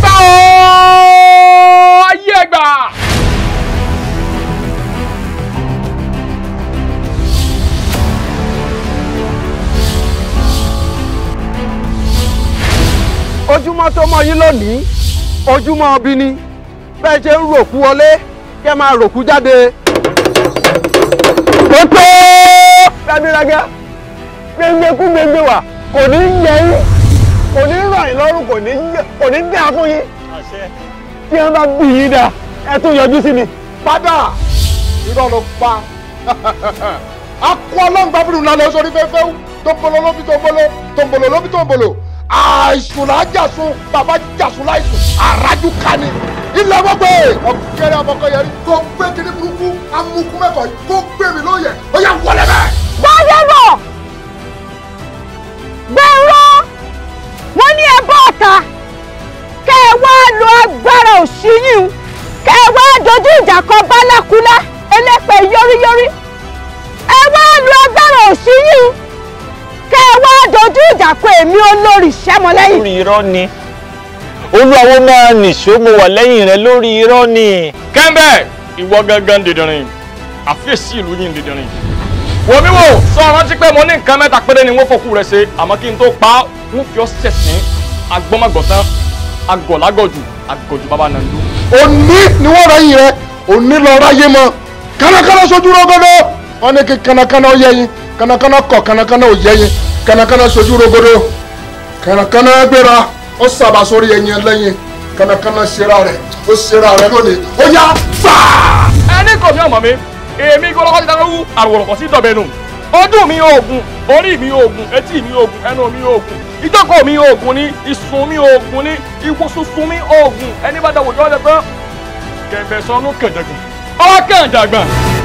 ẹgbà ooo ayé ẹgbà. ojúmọ́ tó mọ́ yín lónìí ojúmọ́ ọbí ni bẹ́ẹ̀ ṣe ń ròkú wọlé kẹ́ máa ròkú jáde. tó tó rábírágá gbẹngbẹ kú gbẹngbẹ wà kò ní yẹ yín kò ní ràn yín lọ́rùn kò ní kò ní dá fún yín tí wọ́n bá bí yín dá ẹ tún yọjú sí mi. padà irọ́ ló pa akọ ọlọ́ngbà bínú lálẹ́ sórí fẹ́fẹ́ tó ń bolo lóbi tó ń bolo tó ń bolo lóbi tó ń bolo àìsùn là á jàsùn bàbá jàsùn láìsùn àrájú kani ilẹ̀ gbogbo ọ̀kẹ́rẹ́ ọmọkẹ́yẹrí kó gbé kíní burúkú amúkú mẹ́fọ̀ yìí kó gbé mi lóye ó yà wọlé bẹ́ẹ̀. gbọ́dọ̀bọ̀ gbẹ̀rọ wọ́n ní ẹ bọ́ ọ̀tá kẹ́ ẹ wá lo agbára òṣìyìn kẹ́ ẹ wá dojú ìjà kọ bálákúlá ẹlẹ́pẹ̀ yọríyọrí ẹ wá lo agbára òṣìyìn kẹ́ ẹ wá dojú ìjà kọ èmi olórí sẹ́mọlẹ́yìn. lórí irọ́ ni olúwawo máa nìṣó mo wà lẹ́yìn rẹ lórí irọ́ ni. kẹ́ńbẹ́ ìwọ gangan dìdìrín àfíèsí ìlú yìí dìdìrín. wò mí wò sọ rántí pé mo ní nǹkan mẹ́ta péré ni wọ́n fòkú rẹ̀ ṣe àmọ́ kí n tó pa á wọ́n fi ọ́ sẹ̀sìn agbọ́mọgbọ̀tán agọ̀lágọ̀jù agọ̀jù bàbá nàndú. òní ni wọ́n ráyìn rẹ òní lọ ráyé mọ́ kánakáná sojú rogodo wọ́n ní kí kánakáná ó yẹ yín kánakáná kọ̀ kánakáná ò yẹ yín kánakáná sojú rogodo kánakáná gbéra ó sábà sórí ẹyin ẹlẹ́yin kánakáná ṣera rẹ̀ ó ṣera rẹ̀ lónìí ó yá fà. ẹni kò ní ọmọ mi èmi kò lọ́kọ́ ti dáná wú àrùwọ̀rọ̀kọ̀ sí dọ̀bẹ̀nù ojú mi oògùn orí mi oògùn etí mi oògùn ẹnu mi oògùn ìjókòó mi oògùn ni ìsùn mi oògùn ni ìwòsùnsùn mi oògùn ẹni bá dáwọ́ jọ́ ọ́ lẹ́gbẹ́ kẹ̀mbẹ̀sán ló kẹ̀jẹ̀gùn ọwọ́ kẹ̀jẹ̀gbọ̀n